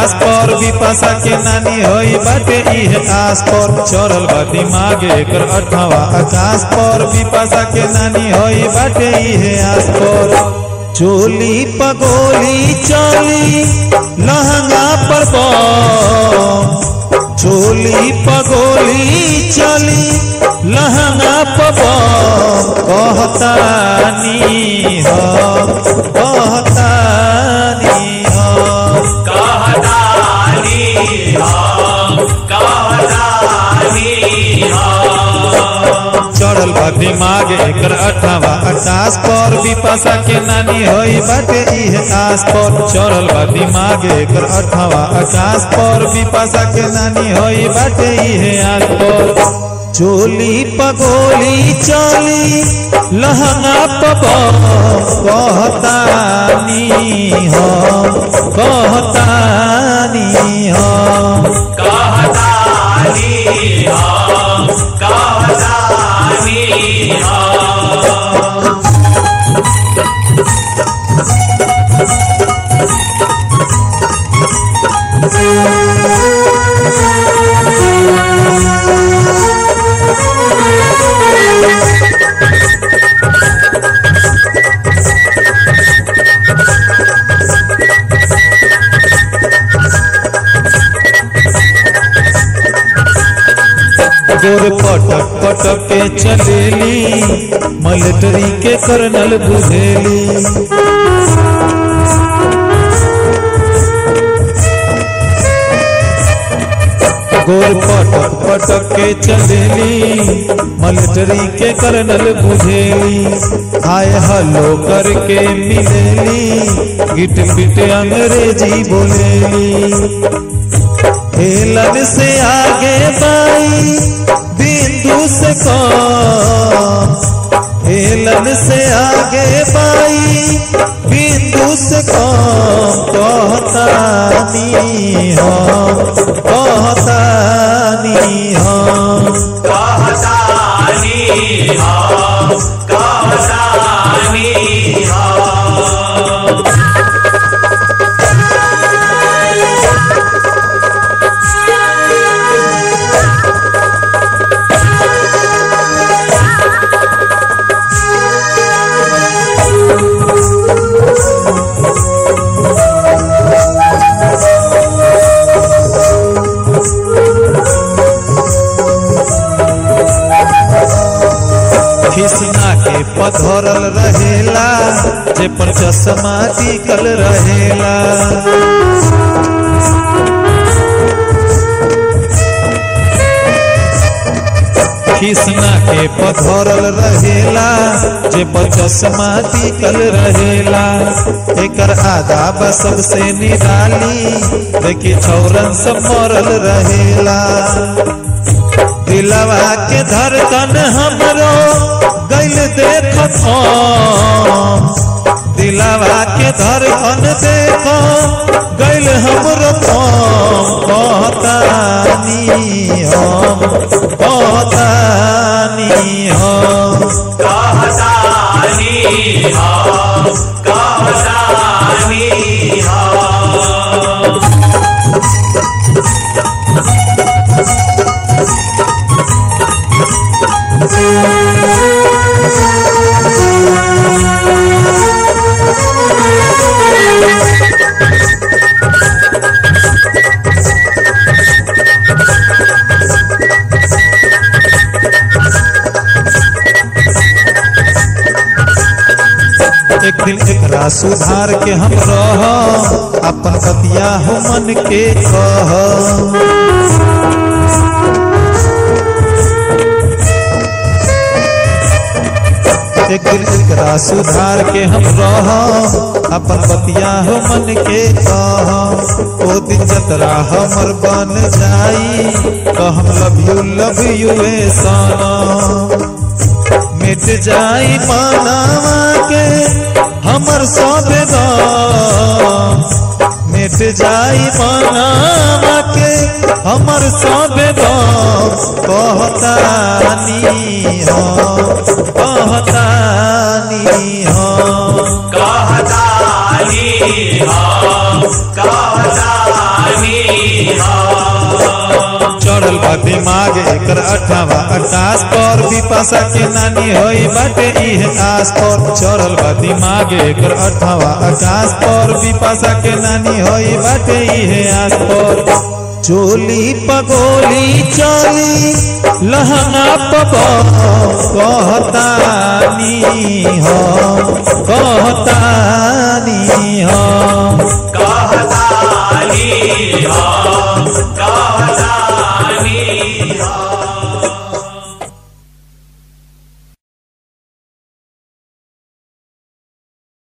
आकाश पर विपाशा के नानी होई बाटे इहे आस पर चढ़ल बा दिमाग एकर अठवा आकाश पर विपाशा के नानी होई बाटे इहे आस पर चोली पगोली चली लहंगा पर बम चोली पगोली चली लहंगा पर बम कहतानी हो कहतानी हो कहतानी हम कहतानी हम चढ़ल बा दिमाग एकर अठावा आकाश पर विपाशा के नानी होई बाटे इहे आस पर चढ़ल बा दिमाग एकर अठावा आकाश पर विपाशा के नानी होई बाटे इहे आस पर चोली पगोली चली लहंगा पब कहतानी हम कहतानी हम कहतानी हम कहतानी हम गोर पटक पटक के चलेली मिलिट्री के कर्नल बुझेली गोर पटक पटक के चलेली मिलिट्री के कर्नल बुझेली हाय हलो करके मिलेली गिट गिट अंग्रेजी बोलेली हेलन से आगे बाई बिंदु से कम हेलन से आगे बाई बिंदु से कम कहतानी हम कहतानी हम कहतानी हम कहतानी हम खिसना के पधरल रहेला जे पर चश्मा टिकल रहेला खिसना के पधरल रहेला जे पर चश्मा टिकल रहेला एकर आदाब सबसे निराली देखी छौरन सब मरल रहेला दिलवा के धड़कन हमरो गैल देखत हम दिलवा के धड़कन देखो गैल हमरो हम कहतानी हम कहतानी हम कहतानी हम कहतानी हम एक दिन एकरा सुधार के हम रह अपन बतिया हो मन के कह एक दिन एकरा सुधार के हम रह अपन बतिया हो मन के कह ओ दिन जतरा हमर बन जाई कहम लव यू लव यू ए सनम मिट जाई मानवा के हमर सब गम मिट जाई मानवा के हमर सब गम कहतानी हम कहतानी हम कहतानी हम कहतानी हो चढ़ल बा दिमाग एकर अठावा आकाश पर विपाशा के नानी होई बाटे इहे आस पर चढ़ल बा दिमाग एकर अठावा आकाश पर विपाशा के नानी होई बाटे इहे आस पर चोली पगोली चली लहंगा पब कहतानी हो कहतानी हो कहतानी हो कहतानी हो